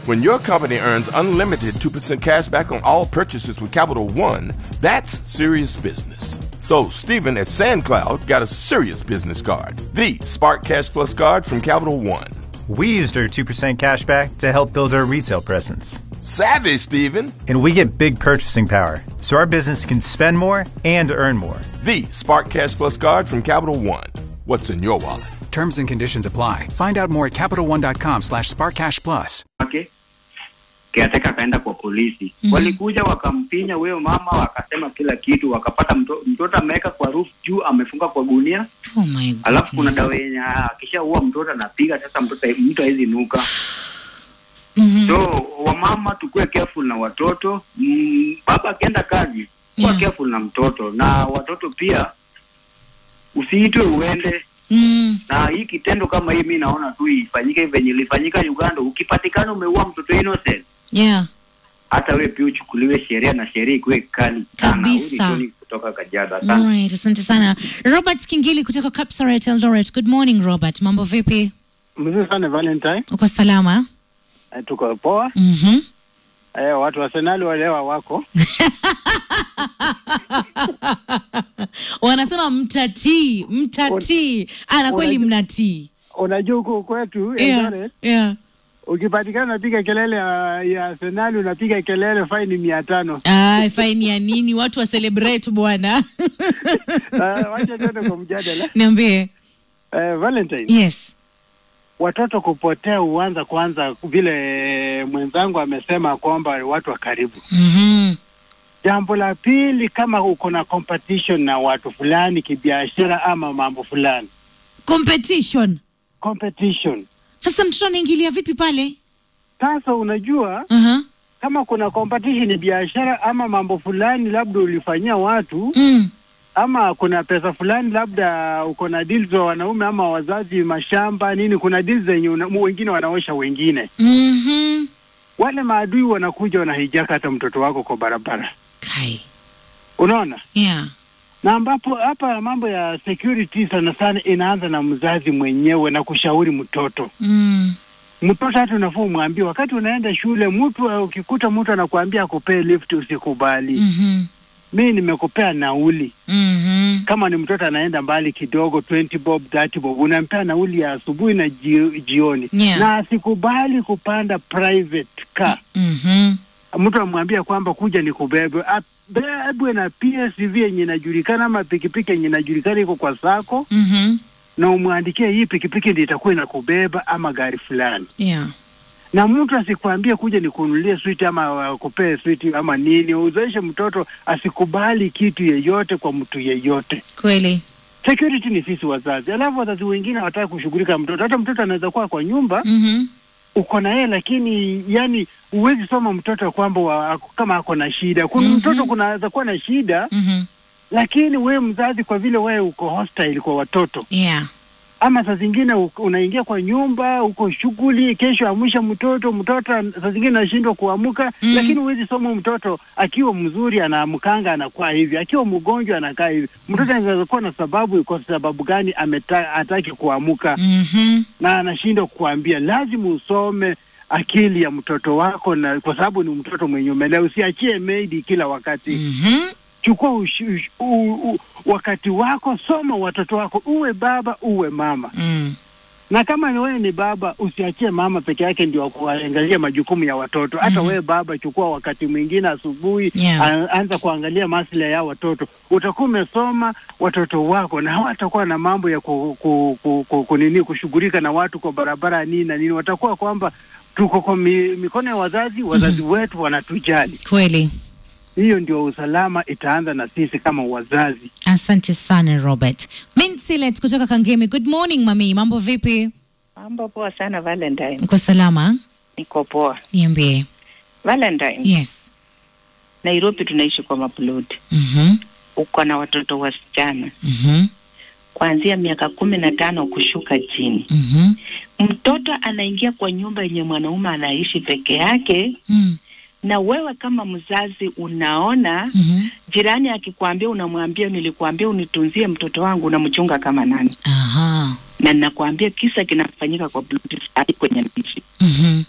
When your company earns unlimited 2% cash back on all purchases with Capital One, that's serious business. So, Stephen at SandCloud got a serious business card the Spark Cash Plus card from Capital One. We used our 2% cash back to help build our retail presence. Savvy, Stephen! And we get big purchasing power, so our business can spend more and earn more. The Spark Cash Plus card from Capital One. What's in your wallet? Terms and conditions apply. Find out more at CapitalOne.com slash SparkCashPlus. wake kiateka akaenda kwa polisi Mhm. walikuja wakampinya huyo mama wakasema kila kitu wakapata mto, mtoto ameweka kwa roof juu amefunga kwa gunia Oh my alafu kuna goodness. dawa yenye akishaua mtoto anapiga sasa mtoto mtu hawezi nuka Mhm. so wamama tukuwe careful na watoto mm, baba akienda kazi kuwa Yeah. careful na mtoto na watoto pia usiitwe uende Mm. na hii kitendo kama hii mi naona tu ifanyike venye ilifanyika uganda ukipatikana umeua mtoto innocent Yeah. hata we pia uchukuliwe sheria na sheria ikuwe kali sana. Kabisa. Huyu ni Tony kutoka Kajiado. Asante. Alright, asante sana. Robert Kingili kutoka Kapsaret Eldoret. Good morning Robert. Mambo vipi? Mzuri sana Valentine, Uko salama? Eh, tuko poa. Mhm. Eh, watu wa Senali walewa wako Wanasema mtatii, mtatii. Ana kweli Unajua- mnatii. unajua huku kwetu Yeah. Eldoret, Yeah. ukipatikana unapiga kelele ya, ya Senali unapiga kelele faini mia tano. Ah, faini ya nini? Watu wa celebrate bwana. Uh, wacha tuende kwa mjadala. Niambie. Eh, Valentine, Yes. watoto kupotea uanza kwanza vile mwenzangu amesema kwamba watu wa karibu. Mhm. Jambo la pili, kama uko na competition na watu fulani kibiashara ama mambo fulani, Competition. competition. Sasa mtoto anaingilia vipi pale? Sasa unajua Uh-huh. kama kuna competition biashara ama mambo fulani labda ulifanyia watu Mm. ama kuna pesa fulani labda uko na deals wa wanaume ama wazazi mashamba nini kuna deals zenye una- wengine wanaosha wengine Mhm. wale maadui wanakuja wanahijaka hata mtoto wako kwa barabara Kai. unaona Yeah. na ambapo hapa mambo ya security sana sana inaanza na mzazi mwenyewe na kushauri mtoto Mm. mtoto hata unafaa umwambie wakati unaenda shule mtu uh, ukikuta mtu anakuambia akupee lift usikubali Mhm. mi nimekupea nauli Mhm. kama ni mtoto anaenda mbali kidogo 20 bob 30 bob unampea nauli ya asubuhi na ji, jioni Yeah. na asikubali kupanda private car Mhm. mtu amwambia kwamba kuja ni kubebwe abebwe na PSV yenye inajulikana ama pikipiki yenye inajulikana iko kwa sako Mhm. na umwandikie hii pikipiki ndio itakuwa inakubeba ama gari fulani Yeah. na mtu asikwambie kuja nikununulie switi ama uh, kupee switi ama nini uzoeshe mtoto asikubali kitu yeyote kwa mtu yeyote Kweli. security ni sisi wazazi alafu wazazi wengine hawataka kushughulika mtoto hata mtoto anaweza kuwa kwa nyumba Mhm. uko na yeye lakini yani huwezi soma mtoto kwamba wa, kama ako na shida kuna Mhm. mtoto kunaweza kuwa na shida Mhm. lakini wewe mzazi kwa vile wewe uko hostile kwa watoto Yeah. ama saa zingine u- unaingia kwa nyumba uko shughuli kesho amsha mtoto mtoto an- saa zingine anashindwa kuamka Mm. lakini huwezi soma mtoto akiwa mzuri anaamkanga anakuwa hivi akiwa mgonjwa anakaa hivi mtoto anaweza kuwa na sababu kwa sababu gani ameta, hataki kuamka Mhm. na anashindwa kukuambia lazima usome akili ya mtoto wako na kwa sababu ni mtoto mwenye umelea usiachie maidi kila wakati Mhm. chukua ush, ush, u, u, wakati wako soma watoto wako uwe baba uwe mama Mm. na kama ni wewe ni baba usiachie mama peke yake ndio kuangalia majukumu ya watoto hata Mhm. wewe baba chukua wakati mwingine asubuhi Yeah. a- anza kuangalia maslahi ya watoto utakuwa umesoma watoto wako na hawatakuwa na mambo ya ku, ku, ku, ku, ku, nini kushughulika na watu kwa barabara nini na nini watakuwa kwamba tuko kwa mi, mikono ya wazazi wazazi wetu wanatujali Kweli. hiyo ndio usalama itaanza na sisi kama wazazi Asante sana Robert. Minsilet kutoka Kangemi. Good morning mami. Mambo vipi? Mambo poa sana Valentine. Uko salama? Niko poa. Niambie. Valentine, Yes. Nairobi tunaishi kwa maploti. Mhm. Uko na watoto wasichana Mhm. kuanzia miaka kumi na tano kushuka chini. Mhm. Mtoto anaingia kwa nyumba yenye mwanaume anaishi peke yake, Mm. na wewe kama mzazi unaona Mhm. jirani akikwambia, unamwambia nilikuambia unitunzie mtoto wangu, unamchunga kama nani? Aha. Na nakwambia kisa kinafanyika kwa ploti sahi kwenye nchi. Mhm.